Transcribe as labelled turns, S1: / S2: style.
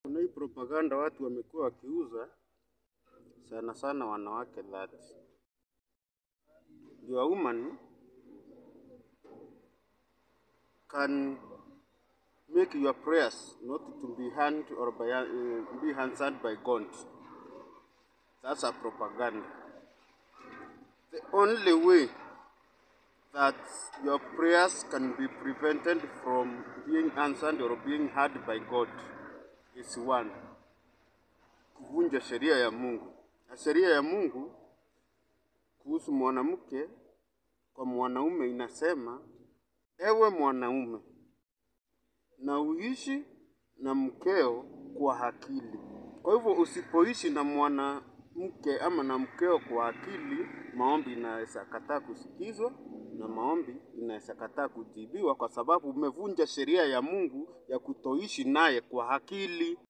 S1: Kuna hii propaganda watu wamekuwa wakiuza sana sana wanawake that your woman can make your prayers not to be heard or by, uh, be answered by God. That's a propaganda. The only way that your prayers can be prevented from being answered or being heard by God is one, kuvunja sheria ya Mungu. Na sheria ya Mungu kuhusu mwanamke kwa mwanaume inasema, ewe mwanaume, na uishi na mkeo kwa akili. Kwa hivyo usipoishi na mwanamke ama na mkeo kwa akili, maombi inaweza kataa kusikizwa na maombi inaweza kataa kujibiwa, kwa sababu umevunja sheria ya Mungu ya kutoishi naye kwa akili.